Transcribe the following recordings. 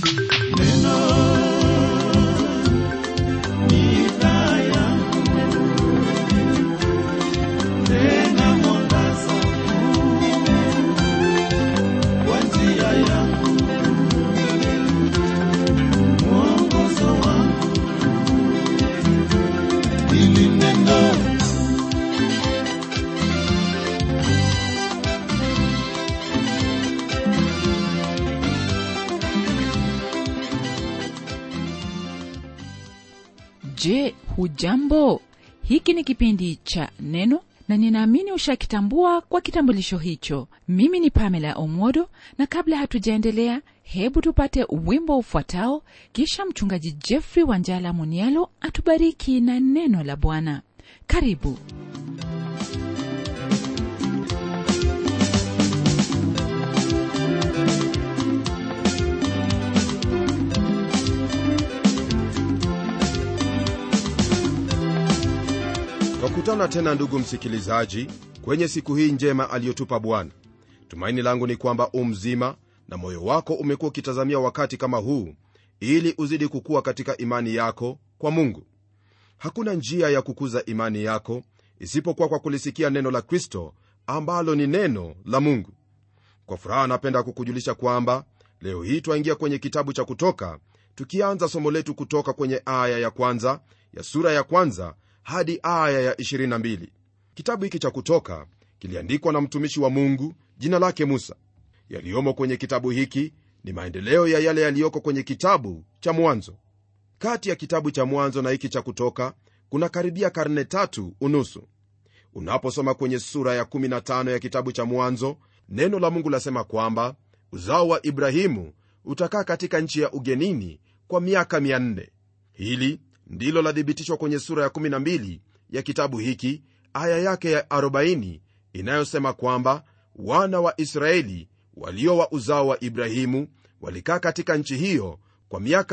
je hujambo hiki ni kipindi cha neno na ninaamini ushakitambua kwa kitambulisho hicho mimi ni pamela omodo na kabla hatujaendelea hebu tupate wimbo ufuatao kisha mchungaji jeffrey wanjala munialo atubariki na neno la bwana karibu twakutana tena ndugu msikilizaji kwenye siku hii njema aliyotupa bwana tumaini langu ni kwamba u mzima na moyo wako umekuwa ukitazamia wakati kama huu ili uzidi kukua katika imani yako kwa mungu hakuna njia ya kukuza imani yako isipokuwa kwa kulisikia neno la kristo ambalo ni neno la mungu kwa furaha napenda kukujulisha kwamba leo hii twaingia kwenye kitabu cha kutoka tukianza somo letu kutoka kwenye aya ya kwanza ya sura ya kwanza hadi aya ya 22 kitabu hiki cha kutoka kiliandikwa na mtumishi wa mungu jina lake musa yaliyomo kwenye kitabu hiki ni maendeleo ya yale yaliyoko kwenye kitabu cha mwanzo kati ya kitabu cha mwanzo na hiki cha kutoka kuna karibia karne tatu unusu unaposoma kwenye sura ya 15 ya kitabu cha mwanzo neno la mungu lasema kwamba uzao wa ibrahimu utakaa katika nchi ya ugenini kwa miaka 400 hili ndilo lathibitishwa kwenye sura ya 12 ya kitabu hiki aya yake ya 40 inayosema kwamba wana wa israeli walio wa uzao wa ibrahimu walikaa katika nchi hiyo kwa miaka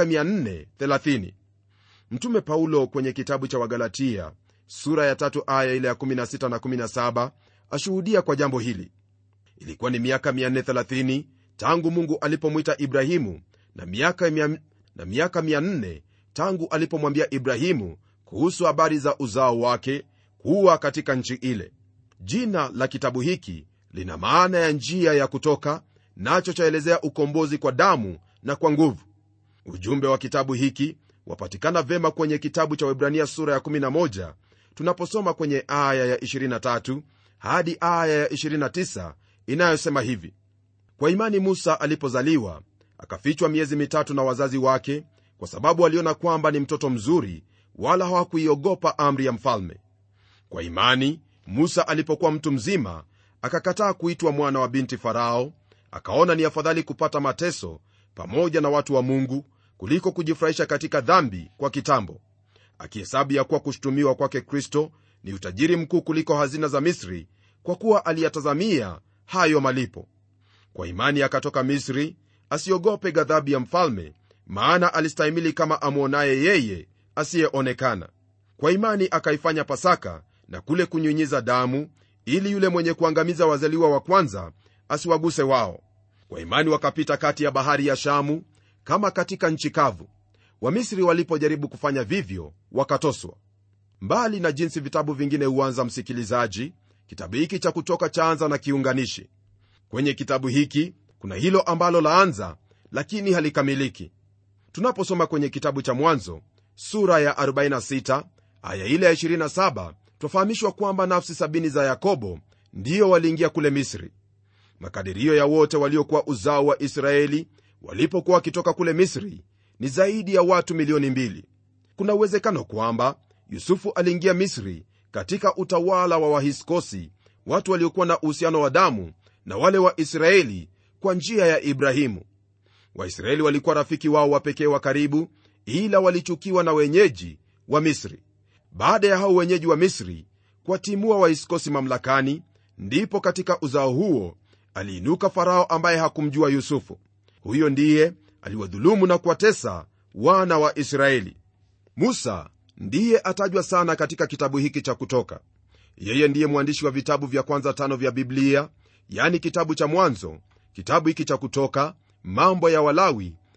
430 mtume paulo kwenye kitabu cha wagalatia sura ya tatu aya ile ya 16 na 17 ashuhudia kwa jambo hili ilikuwa ni miaka 430 tangu mungu alipomwita ibrahimu na miaka, mia, na miaka 400 tangu alipomwambia ibrahimu kuhusu habari za uzao wake kuwa katika nchi ile jina la kitabu hiki lina maana ya njia ya kutoka nacho chaelezea ukombozi kwa damu na kwa nguvu ujumbe wa kitabu hiki wapatikana vema kwenye kitabu cha webrania sura ya 11 tunaposoma kwenye aya ya 23 hadi aya ya 29 inayosema hivi kwa imani musa alipozaliwa akafichwa miezi mitatu na wazazi wake kwa sababu aliona kwamba ni mtoto mzuri wala hawakuiogopa amri ya mfalme kwa imani musa alipokuwa mtu mzima akakataa kuitwa mwana wa binti farao akaona ni afadhali kupata mateso pamoja na watu wa mungu kuliko kujifurahisha katika dhambi kwa kitambo akihesabu ya kuwa kushutumiwa kwake kristo ni utajiri mkuu kuliko hazina za misri kwa kuwa aliyatazamia hayo malipo kwa imani akatoka misri asiogope ghadhabu ya mfalme maana alistahimili kama amwonaye yeye asiyeonekana kwa imani akaifanya pasaka na kule kunyunyiza damu ili yule mwenye kuangamiza wazaliwa wa kwanza asiwaguse wao kwa imani wakapita kati ya bahari ya shamu kama katika nchi kavu wamisri walipojaribu kufanya vivyo wakatoswa mbali na jinsi vitabu vingine huanza msikilizaji kitabu hiki cha kutoka chaanza na kiunganishi kwenye kitabu hiki kuna hilo ambalo laanza lakini halikamiliki tunaposoma kwenye kitabu cha mwanzo sura ya 46 aya ile ya 27 twafahamishwa kwamba nafsi sabini za yakobo ndiyo waliingia kule misri makadirio ya wote waliokuwa uzao wa israeli walipokuwa wakitoka kule misri ni zaidi ya watu milioni mbili kuna uwezekano kwamba yusufu aliingia misri katika utawala wa wahiskosi watu waliokuwa na uhusiano wa damu na wale wa israeli kwa njia ya ibrahimu waisraeli walikuwa rafiki wao wa pekee wa karibu ila walichukiwa na wenyeji wa misri baada ya hao wenyeji wa misri kuwatimua waiskosi mamlakani ndipo katika uzao huo aliinuka farao ambaye hakumjua yusufu huyo ndiye aliwadhulumu na kuwatesa wana wa israeli musa ndiye atajwa sana katika kitabu hiki cha kutoka yeye ndiye mwandishi wa vitabu vya kwanza tano vya biblia yani kitabu cha mwanzo kitabu hiki cha kutoka mambo ya walawi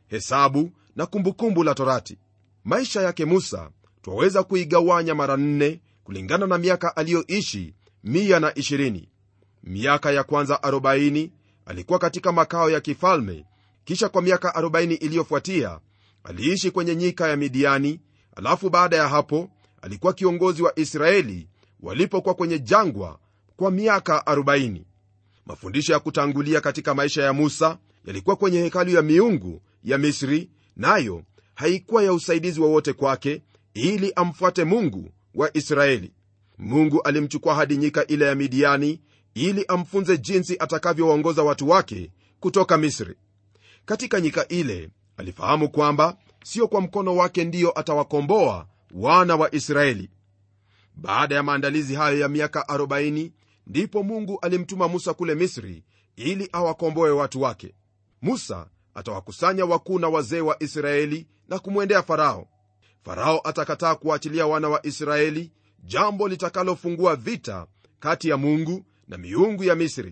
hesabu na kumbukumbu la torati maisha yake musa twaweza kuigawanya mara nne kulingana na miaka aliyoishi 120 miaka ya kwanza 40 alikuwa katika makao ya kifalme kisha kwa miaka 40 iliyofuatia aliishi kwenye nyika ya midiani alafu baada ya hapo alikuwa kiongozi wa israeli walipokuwa kwenye jangwa kwa miaka 40 mafundisho ya kutangulia katika maisha ya musa yalikuwa kwenye hekalu ya miungu ya misri nayo haikuwa ya usaidizi wowote kwake ili amfuate mungu wa israeli mungu alimchukua hadi nyika ile ya midiani ili amfunze jinsi atakavyowaongoza watu wake kutoka misri katika nyika ile alifahamu kwamba sio kwa mkono wake ndiyo atawakomboa wana wa israeli baada ya maandalizi hayo ya miaka 40 ndipo mungu alimtuma musa kule misri ili awakomboe watu wake musa atawakusanya wakuu na wazee wa israeli na kumwendea farao farao atakataa kuwaachilia wana wa israeli jambo litakalofungua vita kati ya mungu na miungu ya misri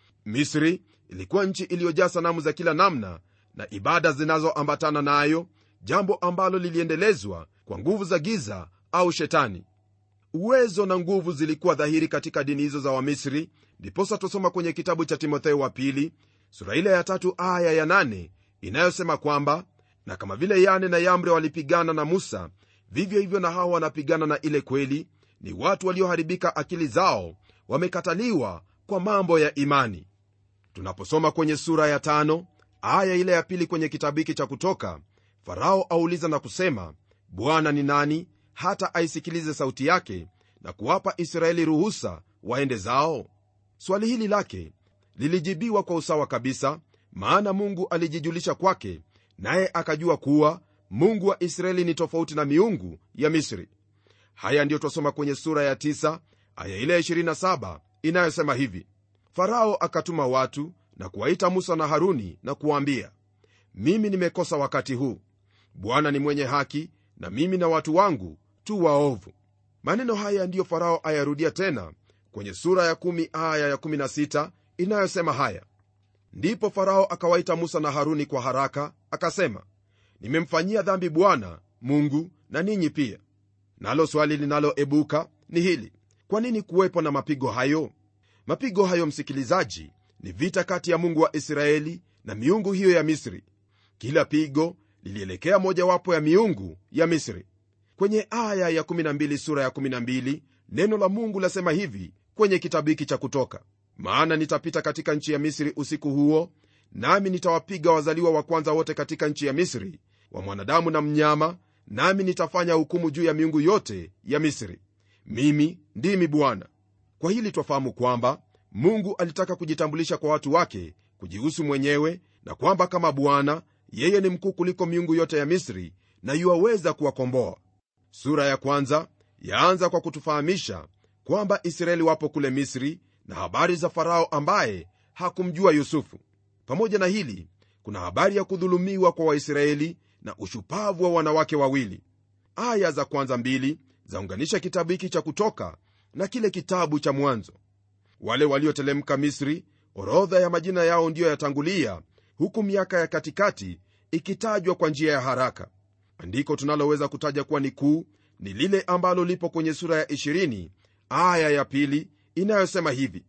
misri ilikuwa nchi iliyojaa sanamu za kila namna na ibada zinazoambatana nayo jambo ambalo liliendelezwa kwa nguvu za giza au shetani uwezo na nguvu zilikuwa dhahiri katika dini hizo za wamisri ndiposa tusoma kwenye kitabu cha timotheo wa pili sura ile ya tatu aya ya nane inayosema kwamba na kama vile yane na yambre walipigana na musa vivyo hivyo na hawa wanapigana na ile kweli ni watu walioharibika akili zao wamekataliwa kwa mambo ya imani tunaposoma kwenye sura ya tano aya ile ya pili kwenye kitabu hiki cha kutoka farao auliza na kusema bwana ni nani hata aisikilize sauti yake na kuwapa israeli ruhusa waende zao swali hili lake lilijibiwa kwa usawa kabisa maana mungu alijijulisha kwake naye akajua kuwa mungu wa israeli ni tofauti na miungu ya misri haya ndiyo twasoma kwenye sura ya 9 aya ile ya 27 inayosema hivi farao akatuma watu na kuwaita musa na haruni na kuwaambia mimi nimekosa wakati huu bwana ni mwenye haki na mimi na watu wangu tu waovu maneno haya ndiyo farao ayarudia tena kwenye sura ya 1 aya ya 16 inayosema haya ndipo farao akawaita musa na haruni kwa haraka akasema nimemfanyia dhambi bwana mungu na ninyi pia nalo swali linaloebuka ni hili kwa nini kuwepo na mapigo hayo mapigo hayo msikilizaji ni vita kati ya mungu wa israeli na miungu hiyo ya misri kila pigo lilielekea mojawapo ya miungu ya misri kwenye aya ya 12 sura ya 12 neno la mungu lasema hivi kwenye kitabu hiki cha kutoka maana nitapita katika nchi ya misri usiku huo nami nitawapiga wazaliwa wa kwanza wote katika nchi ya misri wa mwanadamu na mnyama nami nitafanya hukumu juu ya miungu yote ya misri mimi ndimi bwana kwa hili twafahamu kwamba mungu alitaka kujitambulisha kwa watu wake kujihusu mwenyewe na kwamba kama bwana yeye ni mkuu kuliko miungu yote ya misri na yuwaweza kuwakomboa sura ya kwanza yaanza kwa kutufahamisha kwamba israeli wapo kule misri na habari za farao ambaye hakumjua yusufu pamoja na hili kuna habari ya kudhulumiwa kwa waisraeli na ushupavu wa wanawake wawili aya za kwanza mbili zaunganisha kitabu hiki cha kutoka na kile kitabu cha mwanzo wale waliotelemka misri orodha ya majina yao ndiyo yatangulia huku miaka ya katikati ikitajwa kwa njia ya haraka andiko tunaloweza kutaja kuwa ni kuu ni lile ambalo lipo kwenye sura ya 20 aya ya pili inayosema hivi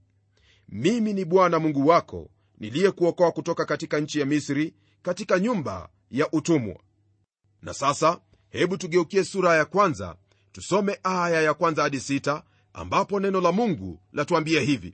mimi ni bwana mungu wako niliyekuokoa kutoka katika nchi ya misri katika nyumba ya utumwa na sasa hebu tugeukie sura ya kwanza tusome aya ya kwanza hadi sita ambapo neno la mungu latuambia hivi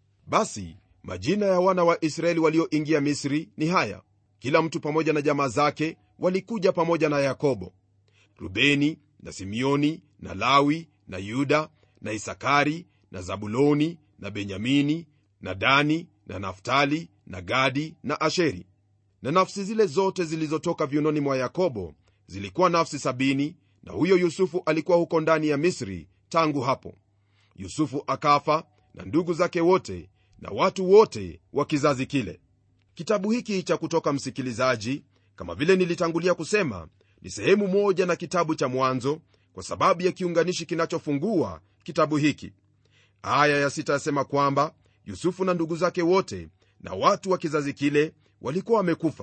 basi majina ya wana wa israeli walioingia misri ni haya kila mtu pamoja na jamaa zake walikuja pamoja na yakobo rubeni na simeoni na lawi na yuda na isakari na zabuloni na benyamini na dani na naftali na gadi na asheri na nafsi zile zote zilizotoka viunoni mwa yakobo zilikuwa nafsi sabini na huyo yusufu alikuwa huko ndani ya misri tangu hapo yusufu akafa na ndugu zake wote na watu wote wa kizazi kile kitabu hiki cha kutoka msikilizaji kama vile nilitangulia kusema ni sehemu moja na kitabu cha mwanzo kwa sababu ya kiunganishi kinachofungua kitabu hiki aya ya sita yasema kwamba yusufu na ndugu zake wote na watu wa kizazi kile walikuwa wamekufa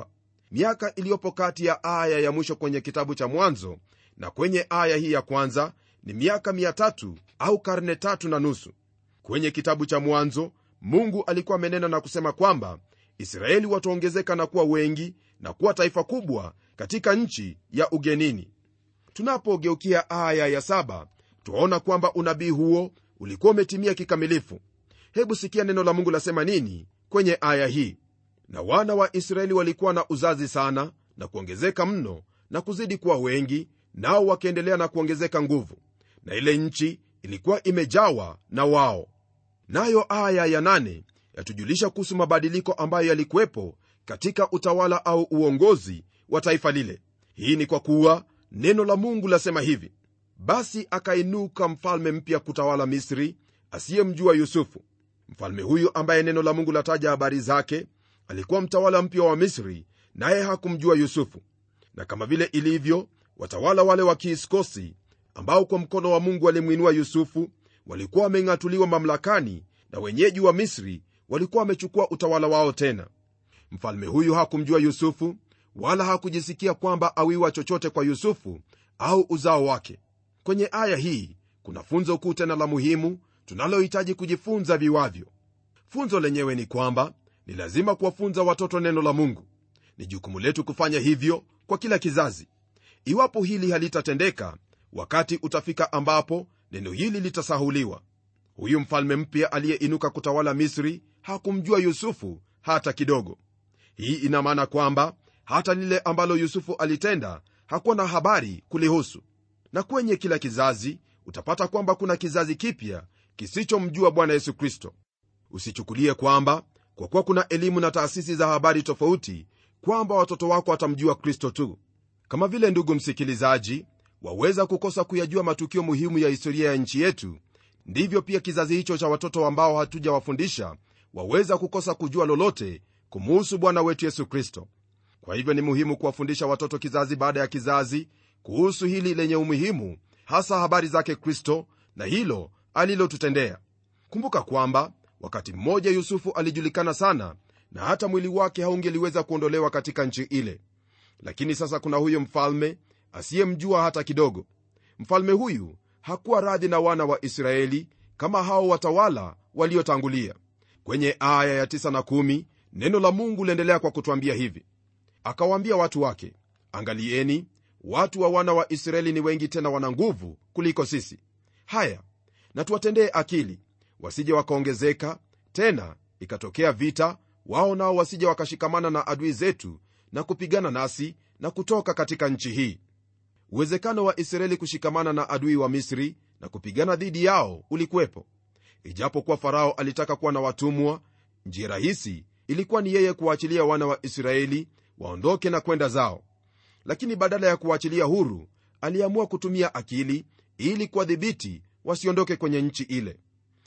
miaka iliyopo kati ya aya ya mwisho kwenye kitabu cha mwanzo na kwenye aya hii ya kwanza ni miaka 3 au karne tatu na nusu kwenye kitabu cha mwanzo mungu alikuwa amenena na kusema kwamba israeli wataongezeka na kuwa wengi na kuwa taifa kubwa katika nchi ya ugenini tunapogeukia aya ya saba twaona kwamba unabii huo ulikuwa umetimia kikamilifu hebu sikia neno la mungu lasema nini kwenye aya hii na wana wa israeli walikuwa na uzazi sana na kuongezeka mno na kuzidi kuwa wengi nao wakiendelea na kuongezeka nguvu na ile nchi ilikuwa imejawa na wao nayo aya ya nane yatujulisha kuhusu mabadiliko ambayo yalikuwepo katika utawala au uongozi wa taifa lile hii ni kwa kuwa neno la mungu lasema hivi basi akainuka mfalme mpya kutawala misri asiyemjua yusufu mfalme huyu ambaye neno la mungu lataja habari zake alikuwa mtawala mpya wa misri naye hakumjua yusufu na kama vile ilivyo watawala wale wa kiiskosi ambao kwa mkono wa mungu walimwinua yusufu walikuwa wameng'atuliwa mamlakani na wenyeji wa misri walikuwa wamechukua utawala wao tena mfalme huyu hakumjua yusufu wala hakujisikia kwamba awiwa chochote kwa yusufu au uzao wake kwenye aya hii kuna funzo kuu tena la muhimu tunalohitaji kujifunza viwavyo funzo lenyewe ni kwamba ni lazima kuwafunza watoto neno la mungu ni jukumu letu kufanya hivyo kwa kila kizazi iwapo hili halitatendeka wakati utafika ambapo neno hili litasahuliwa huyu mfalme mpya aliyeinuka kutawala misri hakumjua yusufu hata kidogo hii ina maana kwamba hata lile ambalo yusufu alitenda hakuwa na habari kulihusu na kwenye kila kizazi utapata kwamba kuna kizazi kipya kisichomjua bwana yesu kristo usichukulie kwamba kwa kuwa kuna elimu na taasisi za habari tofauti kwamba watoto wako watamjua kristo tu kama vile ndugu msikilizaji waweza kukosa kuyajua matukio muhimu ya historia ya nchi yetu ndivyo pia kizazi hicho cha watoto ambao hatujawafundisha waweza kukosa kujua lolote kumuhusu bwana wetu yesu kristo kwa hivyo ni muhimu kuwafundisha watoto kizazi baada ya kizazi kuhusu hili lenye umuhimu hasa habari zake kristo na hilo alilotutendea kumbuka kwamba wakati mmoja yusufu alijulikana sana na hata mwili wake haungeliweza kuondolewa katika nchi ile lakini sasa kuna huyo mfalme asiyemjua hata kidogo mfalme huyu hakuwa radhi na wana wa israeli kama hao watawala waliotangulia kwenye aya ya 9 na 1 neno la mungu liendelea kwa kutwambia hivi akawaambia watu wake angalieni watu wa wana wa israeli ni wengi tena wana nguvu kuliko sisi haya na tuwatendee akili wasije wakaongezeka tena ikatokea vita wao nao wasije wakashikamana na adui zetu na kupigana nasi na kutoka katika nchi hii uwezekano wa israeli kushikamana na adui wa misri na kupigana dhidi yao ulikuwepo ijapokuwa farao alitaka kuwa na watumwa njia rahisi ilikuwa ni yeye kuwaachilia wana wa israeli waondoke na kwenda zao lakini badala ya kuwaachilia huru aliamua kutumia akili ili kuwadhibiti wasiondoke kwenye nchi ile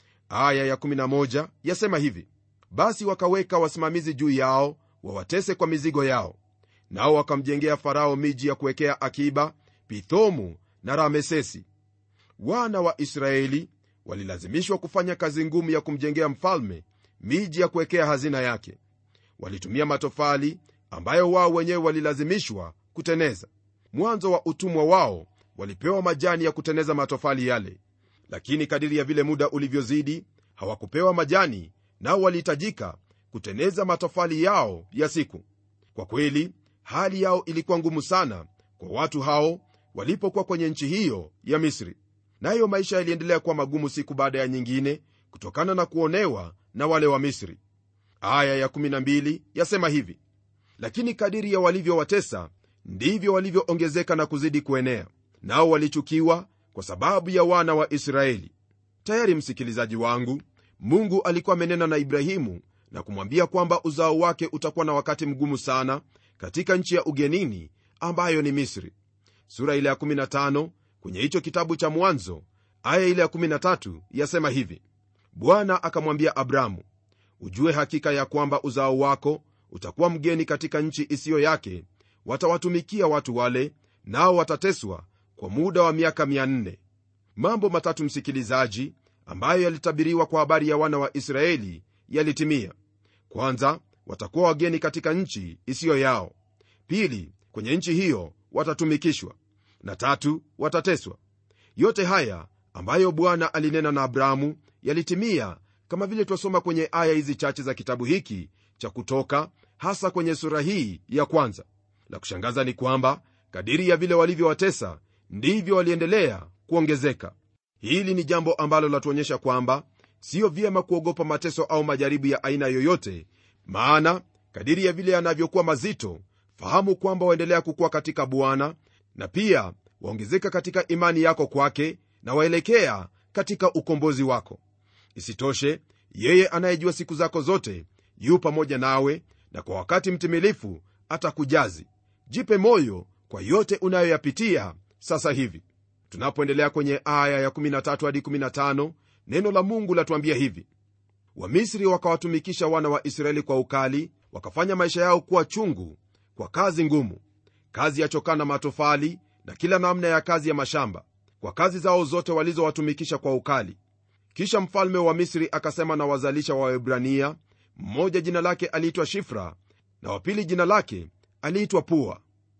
aya ya11 yasema hivi basi wakaweka wasimamizi juu yao wawatese kwa mizigo yao nao wakamjengea farao miji ya kuwekea akiba pithomu na ramesesi wana wa israeli walilazimishwa kufanya kazi ngumu ya kumjengea mfalme miji ya kuwekea hazina yake walitumia matofali ambayo wao wenyewe walilazimishwa kuteneza mwanzo wa utumwa wao walipewa majani ya kuteneza matofali yale lakini kadiri ya vile muda ulivyozidi hawakupewa majani nao walihitajika kuteneza matofali yao ya siku kwa kweli hali yao ilikuwa ngumu sana kwa watu hao walipokuwa kwenye nchi hiyo ya misri nayo maisha yaliendelea kuwa magumu siku baada ya nyingine kutokana na kuonewa na wale wa misri aya ya12 yasema hivi lakini kadiri ya walivyowatesa ndivyo walivyoongezeka na kuzidi kuenea nao walichukiwa kwa sababu ya wana wa israeli tayari msikilizaji wangu mungu alikuwa amenena na ibrahimu na kumwambia kwamba uzao wake utakuwa na wakati mgumu sana katika nchi ya ugenini ambayo ni misri sura ile ya 15 kwenye hicho kitabu cha mwanzo aya ile ya 13 yasema hivi bwana akamwambia abramu ujue hakika ya kwamba uzao wako utakuwa mgeni katika nchi isiyo yake watawatumikia watu wale nao watateswa kwa muda wa miaka 400 mambo matatu msikilizaji ambayo yalitabiriwa kwa habari ya wana wa israeli yalitimia kwanza watakuwa wageni katika nchi isiyo yao pili kwenye nchi hiyo watatumikishwa na tatu watateswa yote haya ambayo bwana alinena na abrahamu yalitimia kama vile twasoma kwenye aya hizi chache za kitabu hiki cha kutoka hasa kwenye sura hii ya kwanza la kushangaza ni kwamba kadiri ya vile walivyowatesa ndivyo waliendelea kuongezeka hili ni jambo ambalo latuonyesha kwamba siyo vyema kuogopa mateso au majaribu ya aina yoyote maana kadiri ya vile yanavyokuwa mazito fahamu kwamba waendelea kukuwa katika bwana na pia waongezeka katika imani yako kwake na waelekea katika ukombozi wako isitoshe yeye anayejua siku zako zote yu pamoja nawe na kwa wakati mtimilifu atakujazi jipe moyo kwa yote unayoyapitia sasa hivi tunapoendelea kwenye aya ya 13 hadi 15 neno la mungu latuambia hivi wamisri wakawatumikisha wana wa israeli kwa ukali wakafanya maisha yao kuwa chungu kwa kazi ngumu kazi ya chokaa na matofali na kila namna ya kazi ya mashamba kwa kazi zao zote walizowatumikisha kwa ukali kisha mfalme wa misri akasema na wazalisha wa waebrania mmoja jina lake aliitwa shifra na wapili jina lake aliitwa pua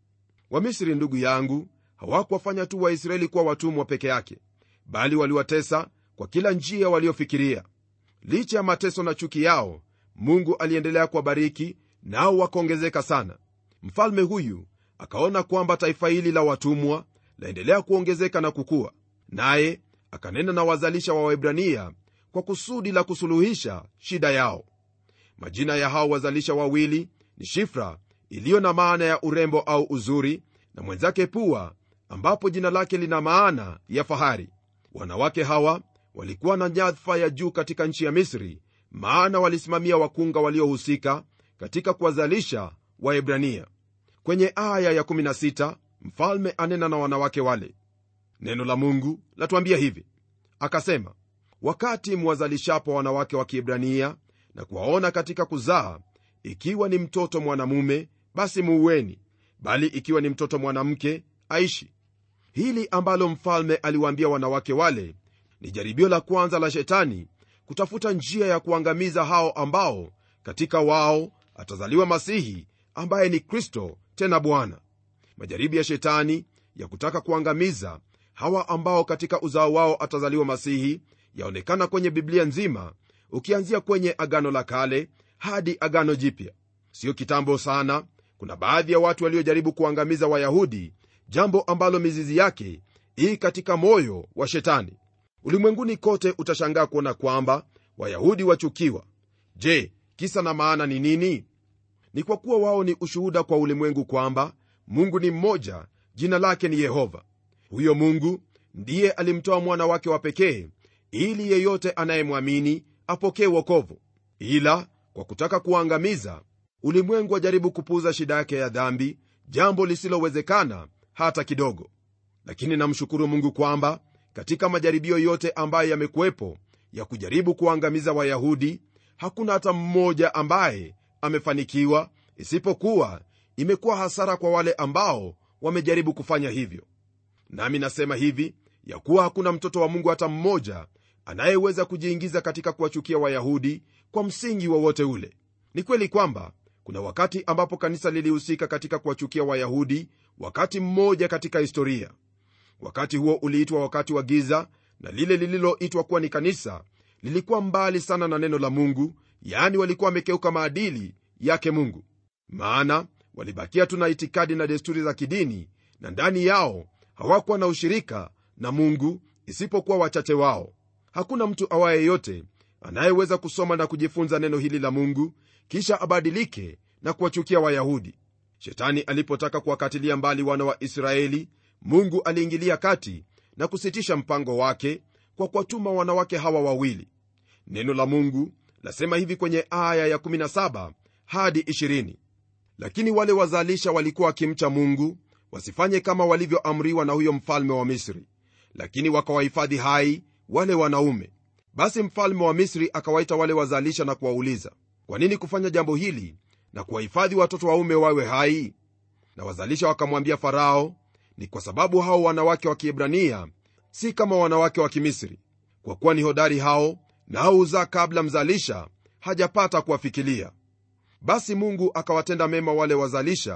wamisri ndugu yangu hawakuwafanya tu waisraeli kuwa watumwa peke yake bali waliwatesa kwa kila njia waliofikiria licha ya mateso na chuki yao mungu aliendelea kuwabariki nao wakaongezeka sana mfalme huyu akaona kwamba taifa hili la watumwa laendelea kuongezeka na kukua naye akanena na wazalisha wa waebrania kwa kusudi la kusuluhisha shida yao majina ya hao wazalisha wawili ni shifra iliyo na maana ya urembo au uzuri na mwenzake pua ambapo jina lake lina maana ya fahari wanawake hawa walikuwa na nyadhifa ya juu katika nchi ya misri maana walisimamia wakunga waliohusika katika kuwazalisha waebrania kwenye aya ya 16 mfalme anena na wanawake wale neno la mungu latuambia hivi akasema wakati mwazalishapo wanawake wa kiebrania na kuwaona katika kuzaa ikiwa ni mtoto mwanamume basi muueni bali ikiwa ni mtoto mwanamke aishi hili ambalo mfalme aliwaambia wanawake wale ni jaribio la kwanza la shetani kutafuta njia ya kuangamiza hao ambao katika wao atazaliwa masihi ambaye ni kristo tena bwana majaribu ya shetani ya kutaka kuangamiza hawa ambao katika uzao wao atazaliwa masihi yaonekana kwenye biblia nzima ukianzia kwenye agano la kale hadi agano jipya siyo kitambo sana kuna baadhi ya watu waliojaribu kuangamiza wayahudi jambo ambalo mizizi yake ii katika moyo wa shetani ulimwenguni kote utashangaa kuona kwamba wayahudi wachukiwa je kisa na maana ni nini ni kwa kuwa wao ni ushuhuda kwa ulimwengu kwamba mungu ni mmoja jina lake ni yehova huyo mungu ndiye alimtoa mwana wake wa pekee ili yeyote anayemwamini apokee wokovu ila kwa kutaka kuangamiza ulimwengu wajaribu kupuuza shida yake ya dhambi jambo lisilowezekana hata kidogo lakini namshukuru mungu kwamba katika majaribio yote ambayo yamekuwepo ya kujaribu kuangamiza wayahudi hakuna hata mmoja ambaye amefanikiwa isipokuwa imekuwa hasara kwa wale ambao wamejaribu kufanya hivyo nami nasema hivi ya kuwa hakuna mtoto wa mungu hata mmoja anayeweza kujiingiza katika kuwachukia wayahudi kwa msingi wowote ule ni kweli kwamba kuna wakati ambapo kanisa lilihusika katika kuwachukia wayahudi wakati mmoja katika historia wakati huo uliitwa wakati wa giza na lile lililoitwa kuwa ni kanisa lilikuwa mbali sana na neno la mungu yaani walikuwa wamekeuka maadili yake mungu maana walibakia tu na itikadi na desturi za kidini na ndani yao hawakuwa na ushirika na mungu isipokuwa wachache wao hakuna mtu awaye yote anayeweza kusoma na kujifunza neno hili la mungu kisha abadilike na kuwachukia wayahudi shetani alipotaka kuwakatilia mbali wana wa israeli mungu aliingilia kati na kusitisha mpango wake kwa kuwatuma wanawake hawa wawili neno la mungu lasema hivi kwenye aya ya17 hadi 20 lakini wale wazalisha walikuwa wakimcha mungu wasifanye kama walivyoamriwa na huyo mfalme wa misri lakini wakawahifadhi hai wale wanaume basi mfalme wa misri akawaita wale wazalisha na kuwauliza kwa nini kufanya jambo hili na kuwahifadhi watoto waume wawe hai na wazalisha wakamwambia farao ni kwa sababu hao wanawake wa kiebrania si kama wanawake wa kimisri kwa kuwa ni hodari hao nao huzaa kabla mzalisha hajapata kuwafikilia basi mungu akawatenda mema wale wazalisha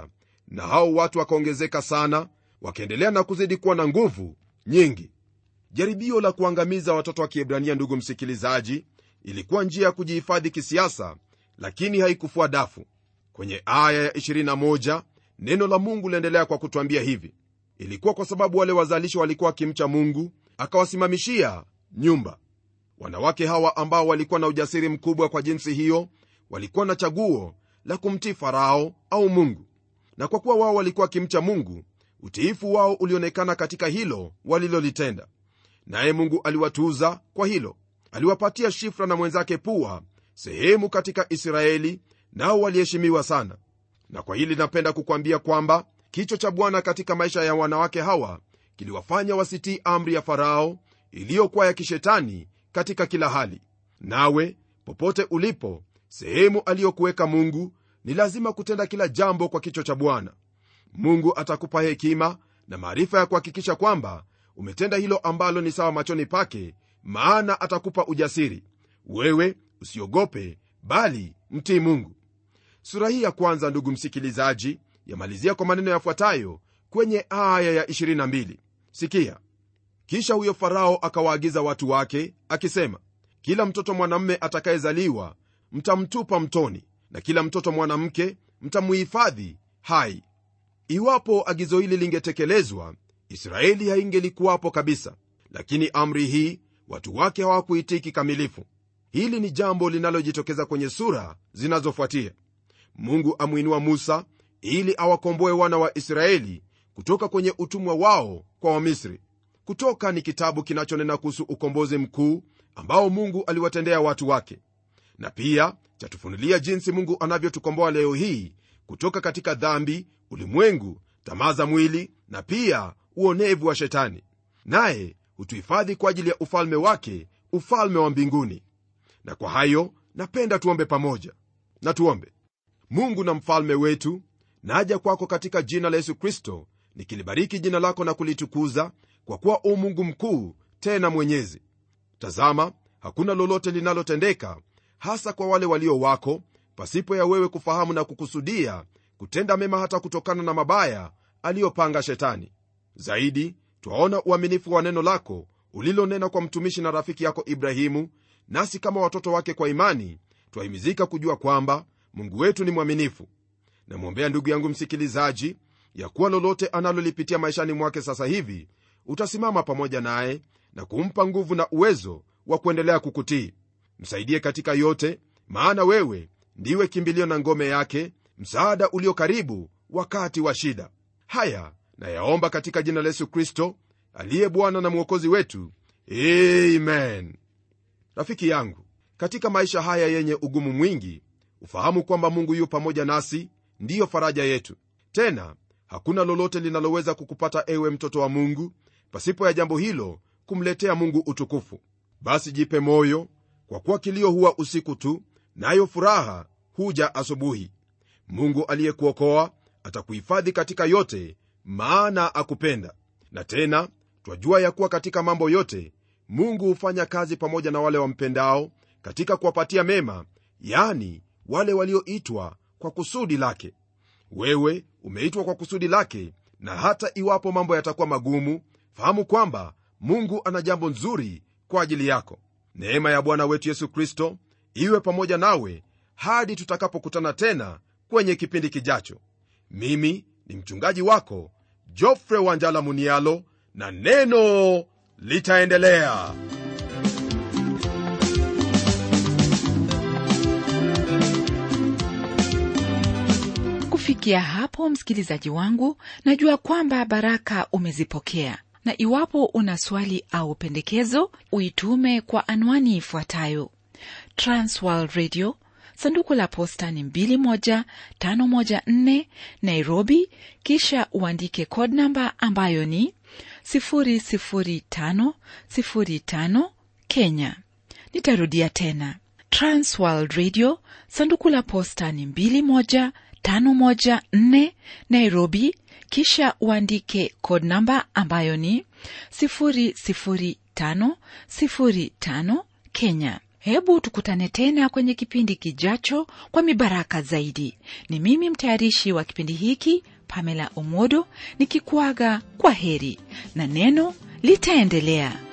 na hao watu wakaongezeka sana wakaendelea na kuzidi kuwa na nguvu nyingi jaribio la kuangamiza watoto wa kiebrania ndugu msikilizaji ilikuwa njia ya kujihifadhi kisiasa lakini haikufua dafu kwenye aya ya 21 neno la mungu liendelea kwa kutwambia hivi ilikuwa kwa sababu wale wazalishi walikuwa wakimcha mungu akawasimamishia nyumba wanawake hawa ambao walikuwa na ujasiri mkubwa kwa jinsi hiyo walikuwa na chaguo la kumtii farao au mungu na kwa kuwa wao walikuwa wakimcha mungu utiifu wao ulionekana katika hilo walilolitenda naye mungu aliwatuza kwa hilo aliwapatia shifra na mwenzake pua sehemu katika israeli nao waliheshimiwa sana na kwa hili napenda kukwambia kwamba kicho cha bwana katika maisha ya wanawake hawa kiliwafanya wasitii amri ya farao iliyokuwa ya kishetani katika kila hali nawe popote ulipo sehemu aliyokuweka mungu ni lazima kutenda kila jambo kwa kicho cha bwana mungu atakupa hekima na maarifa ya kuhakikisha kwamba umetenda hilo ambalo ni sawa machoni pake maana atakupa ujasiri wewe usiogope bali mtii mungu sura hii ya kwanza ndugu msikilizaji yamalizia kwa maneno yafuatayo kwenye aya ya 22 sikia kisha huyo farao akawaagiza watu wake akisema kila mtoto mwanamme atakayezaliwa mtamtupa mtoni na kila mtoto mwanamke mtamuhifadhi hai iwapo agizo hili lingetekelezwa israeli haingelikuwapo kabisa lakini amri hii watu wake hawakuitii kikamilifu hili ni jambo linalojitokeza kwenye sura zinazofuatia mungu amwinua musa ili awakomboe wana wa israeli kutoka kwenye utumwa wao kwa wamisri kutoka ni kitabu kinachonena kuhusu ukombozi mkuu ambao mungu aliwatendea watu wake na pia chatufunulia jinsi mungu anavyotukomboa leo hii kutoka katika dhambi ulimwengu tamaa za mwili na pia uonevu wa shetani naye hutuhifadhi kwa ajili ya ufalme wake ufalme wa mbinguni na kwa hayo napenda tuombe pamoja na tuombe mungu na mfalme wetu naja kwako katika jina la yesu kristo nikilibariki jina lako na kulitukuza kwa kuwa u mungu mkuu tena mwenyezi tazama hakuna lolote linalotendeka hasa kwa wale walio wako pasipo ya wewe kufahamu na kukusudia kutenda mema hata kutokana na mabaya aliyopanga shetani zaidi twaona uaminifu wa neno lako ulilonena kwa mtumishi na rafiki yako ibrahimu nasi kama watoto wake kwa imani twahimizika kujua kwamba mungu wetu ni mwaminifu namwombea ndugu yangu msikilizaji ya kuwa lolote analolipitia maishani mwake sasa hivi utasimama pamoja naye na kumpa nguvu na uwezo wa kuendelea kukutii msaidie katika yote maana wewe ndiwe kimbilio na ngome yake msaada ulio karibu wakati wa shida haya nayaomba katika jina la yesu kristo aliye bwana na mwokozi wetu amen rafiki yangu katika maisha haya yenye ugumu mwingi ufahamu kwamba mungu yu pamoja nasi ndiyo faraja yetu tena hakuna lolote linaloweza kukupata ewe mtoto wa mungu pasipo ya jambo hilo kumletea mungu utukufu basi jipe moyo kwa kuwa kilio huwa usiku tu nayo na furaha huja asubuhi mungu aliyekuokoa atakuhifadhi katika yote maana akupenda na tena twajua ya kuwa katika mambo yote mungu hufanya kazi pamoja na wale wampendao katika kuwapatia mema yani wale walioitwa kwa kusudi lake wewe umeitwa kwa kusudi lake na hata iwapo mambo yatakuwa magumu fahamu kwamba mungu ana jambo nzuri kwa ajili yako neema ya bwana wetu yesu kristo iwe pamoja nawe hadi tutakapokutana tena kwenye kipindi kijacho mimi ni mchungaji wako jofre wanjala munialo na neno litaendelea kufikia hapo msikilizaji wangu najua kwamba baraka umezipokea na iwapo una swali au pendekezo uitume kwa anwani ifuatayo transworld radio sanduku la posta ni 21514 nairobi kisha uandike code namba ambayo ni 00505 kenya nitarudia tena transworld radio sanduku la posta ni 21514 nairobi kisha uandike code namba ambayo ni 00505 kenya hebu tukutane tena kwenye kipindi kijacho kwa mibaraka zaidi ni mimi mtayarishi wa kipindi hiki pamela omodo nikikuaga kwa heri na neno litaendelea